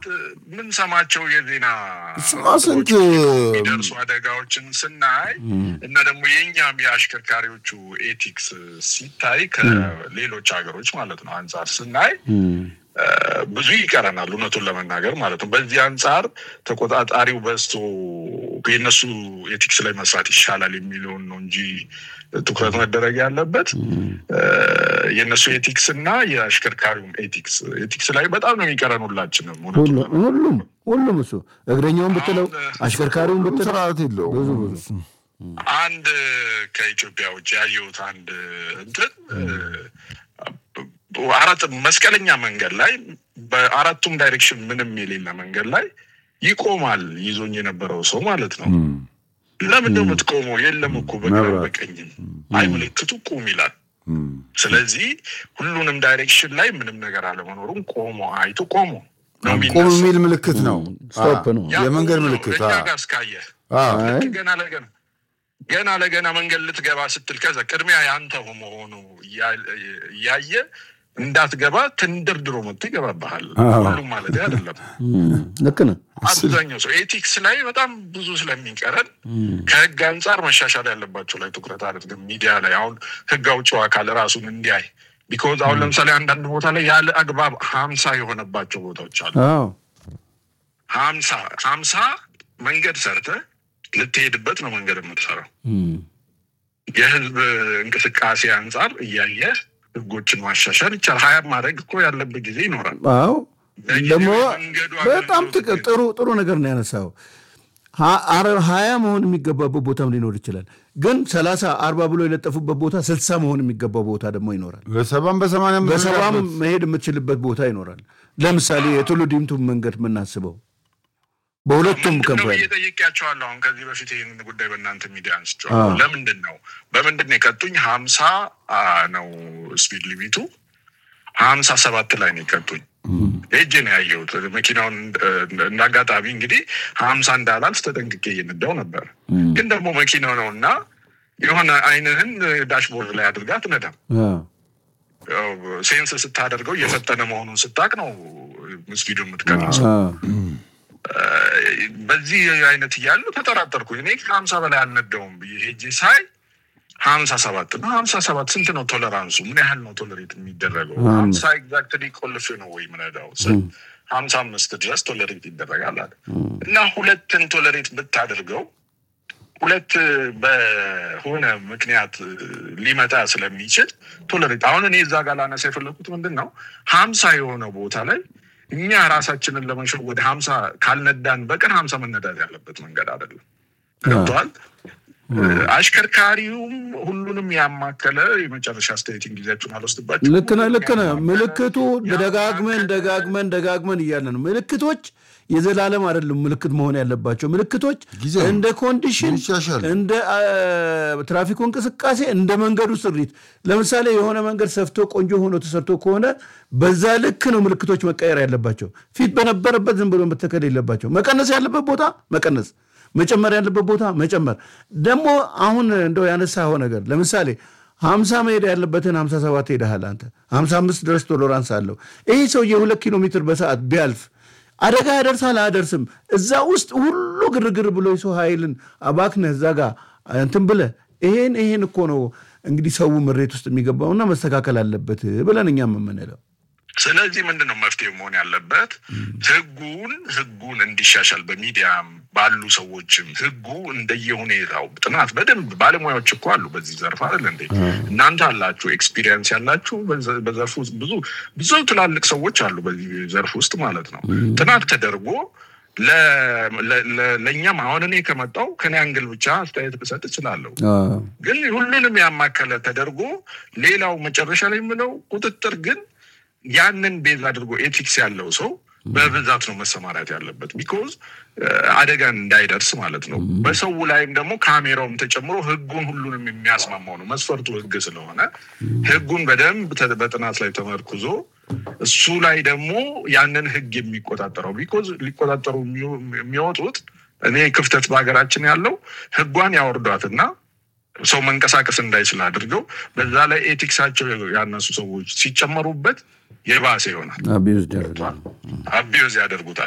የምንሰማቸው የዜና ስማ ስንት የሚደርሱ አደጋዎችን ስናይ እና ደግሞ የእኛም የአሽከርካሪዎቹ ኤቲክስ ሲታይ ከሌሎች ሀገሮች ማለት ነው አንጻር ስናይ ብዙ ይቀረናል፣ እውነቱን ለመናገር ማለት ነው። በዚህ አንጻር ተቆጣጣሪው በዝቶ የእነሱ ኤቲክስ ላይ መስራት ይሻላል የሚለውን ነው እንጂ ትኩረት መደረግ ያለበት የእነሱ ኤቲክስ እና የአሽከርካሪውም ኤቲክስ ኤቲክስ ላይ በጣም ነው የሚቀረን ሁላችንም። እውነቱን ሁሉ- ሁሉም ሁሉም እሱ እግረኛውን ብትለው አሁን- አሽከርካሪውን ብትለው ስርዓት የለውም። ብዙ ብዙ አንድ ከኢትዮጵያ ውጭ ያየሁት አንድ እንትን አራት መስቀለኛ መንገድ ላይ በአራቱም ዳይሬክሽን ምንም የሌለ መንገድ ላይ ይቆማል ይዞኝ የነበረው ሰው ማለት ነው። ለምን ነው የምትቆመው? የለም እኮ በግራ መብራት። በቀኝም አይ ምልክቱ ቁም ይላል። እም። ስለዚህ ሁሉንም ዳይሬክሽን ላይ ምንም ነገር አለመኖሩን ቆሞ አይቶ ቆሞ ነው ቁም የሚነሳው። የሚል ምልክት ነው። ስቶፕ ነው። ያ የመንገድ ቁም ነው። ምልክት እኛ አ- ጋር እስካየህ አ፣ ልክ ገና ለገና ገና ለገና መንገድ ልትገባ ስትል ከዛ ቅድሚያ ያንተ መሆኑ እያ- እያየ እንዳትገባ ተንደርድሮ መጥቶ ይገባብሃል። አዎ። ሁሉም ማለት አይደለም። ልክ ነህ። አብዛኛው ሰው ኤቲክስ ላይ በጣም ብዙ ስለሚቀረን ከህግ አንጻር መሻሻል ያለባቸው ላይ ትኩረት አድርገን ሚዲያ ላይ አሁን ህግ አውጪው አካል ራሱን እንዲያይ ቢኮዝ አሁን ለምሳሌ አንዳንድ ቦታ ላይ ያለ አግባብ ሀምሳ የሆነባቸው ቦታዎች አሉ። አዎ ሀምሳ ሀምሳ መንገድ ሰርተ ልትሄድበት ነው መንገድ የምትሰራው እም። የህዝብ እንቅስቃሴ አንጻር እያየ ህጎችን ማሻሻል ይቻላል። ሀያ ማድረግ እኮ ያለበት ጊዜ ይኖራል። አዎ ለጊዜው ደግሞ የመንገዱ በጣም አገልግሎት ጥቅ- ጥሩ ጥሩ ነገር ነው ያነሳው። ሀ- አረ- ሀያ መሆን የሚገባበት ቦታም ሊኖር ይችላል። ግን ሰላሳ አርባ ብሎ የለጠፉበት ቦታ ስልሳ መሆን የሚገባው ቦታ ደግሞ ይኖራል። በሰባም በሰማንያም በሰባም መሄድ የምትችልበት ቦታ ይኖራል። ለምሳሌ የቱሉ ዲምቱ መንገድ የምናስበው በሁለቱም ምንድን ነው ከምፓኒ ብዬ ጠይቄያቸዋለሁ። አሁን ከዚህ በፊት ይህን ጉዳይ በእናንተ ሚዲያ አንስቼዋለሁ። ለምንድን ነው በምንድን ነው የቀጡኝ? ሀምሳ አ, ነው ስፒድ ሊሚቱ ሀምሳ ሰባት ላይ ነው የቀጡኝ። ሄጄ ነው ያየሁት መኪናውን እንደ አጋጣሚ እንግዲህ ሀምሳ እንዳላልፍ ተጠንቅቄ እየነዳው ነበር። ግን ደግሞ መኪናው ነው እና የሆነ አይንህን ዳሽቦርድ ላይ አድርጋ አትነዳም። ያው ሴንስ ስታደርገው እየፈጠነ መሆኑን ስታቅ ነው ስፒዱ የምትቀንሰው። በዚህ አይነት እያሉ ተጠራጠርኩኝ። እኔ ከሀምሳ በላይ አልነዳውም ብዬ ሄጄ ሳይ ሀምሳ ሰባት ነው። ሀምሳ ሰባት ስንት ነው ቶለራንሱ? ምን ያህል ነው ቶለሬት የሚደረገው? ሀምሳ ኤግዛክትሊ ቆልፌ ነው ወይ ምነዳው ስል ሀምሳ አምስት ድረስ ቶለሬት ይደረጋል አለ እና ሁለትን ቶለሬት ብታደርገው ሁለት በሆነ ምክንያት ሊመጣ ስለሚችል ቶለሬት አሁን እኔ እዛ ጋር ላነሳ የፈለኩት ምንድን ነው ሀምሳ የሆነ ቦታ ላይ እኛ ራሳችንን ለመሸው ወደ ሀምሳ ካልነዳን በቀን ሀምሳ መነዳት ያለበት መንገድ አይደለም። ገብተዋል። አሽከርካሪውም ሁሉንም ያማከለ የመጨረሻ አስተያየትን ጊዜያችሁን አልወስድባችሁ። ልክ ነህ፣ ልክ ነህ። ምልክቱ ደጋግመን ደጋግመን ደጋግመን እያለ ነው። ምልክቶች የዘላለም አይደለም ምልክት መሆን ያለባቸው ምልክቶች ጊዜ እንደ ኮንዲሽን ይሻሻል። እንደ አ, ትራፊኩ እንቅስቃሴ እንደ መንገዱ ስሪት ለምሳሌ የሆነ መንገድ ሰፍቶ ቆንጆ ሆኖ ተሰርቶ ከሆነ በዛ ልክ ነው ምልክቶች መቀየር ያለባቸው። ፊት በነበረበት ዝም ብሎ መተከል የለባቸው። መቀነስ ያለበት ቦታ መቀነስ፣ መጨመር ያለበት ቦታ መጨመር። ደግሞ አሁን እንደው ያነሳኸው ነገር ለምሳሌ ሀምሳ መሄድ ያለበትን ሀምሳ ሰባት ሄደሃል አንተ ሀምሳ አምስት ድረስ ቶሎራንስ አለው። ይህ ሰው የሁለት ኪሎ ሜትር በሰዓት ቢያልፍ አደጋ ያደርሳል አያደርስም? እዛ ውስጥ ሁሉ ግርግር ብሎ የሰው ኃይልን አባክነህ እዛ ጋር እንትን ብለህ ይሄን ይሄን እኮ ነው እንግዲህ ሰው ምሬት ውስጥ የሚገባውና መስተካከል አለበት ብለን እኛም የምንለው ስለዚህ ምንድን ነው መፍትሄ መሆን ያለበት? ህጉን ህጉን እንዲሻሻል በሚዲያም ባሉ ሰዎችም ህጉ እንደየሁኔታው ጥናት በደንብ ባለሙያዎች እኮ አሉ በዚህ ዘርፍ አይደል እንዴ? እናንተ አላችሁ ኤክስፒሪየንስ ያላችሁ በዘ- በዘርፍ ውስጥ ብዙ ብዙ ትላልቅ ሰዎች አሉ በዚህ ዘርፍ ውስጥ ማለት ነው። ጥናት ተደርጎ ለ- ለ- ለ- ለእኛም አሁን እኔ ከመጣው ከኔ አንግል ብቻ አስተያየት ልሰጥ እችላለሁ። ግን ሁሉንም ያማከለ ተደርጎ ሌላው መጨረሻ ላይ የምለው ቁጥጥር ግን ያንን ቤዝ አድርጎ ኤቲክስ ያለው ሰው በብዛት ነው መሰማራት ያለበት። ቢኮዝ አደጋን እንዳይደርስ ማለት ነው። በሰው ላይም ደግሞ ካሜራውም ተጨምሮ ህጉን ሁሉንም የሚያስማማው ነው። መስፈርቱ ህግ ስለሆነ ህጉን በደንብ ተ- በጥናት ላይ ተመርኩዞ እሱ ላይ ደግሞ ያንን ህግ የሚቆጣጠረው ቢኮዝ ሊቆጣጠሩ የሚው- የሚወጡት እኔ ክፍተት በሀገራችን ያለው ህጓን ያወርዷትና ሰው መንቀሳቀስ እንዳይችል አድርገው በዛ ላይ ኤቲክሳቸው ያነሱ ሰዎች ሲጨመሩበት የባሰ ይሆናል። አቢዩዝ ያደርጋል። አቢዩዝ ያደርጉታል።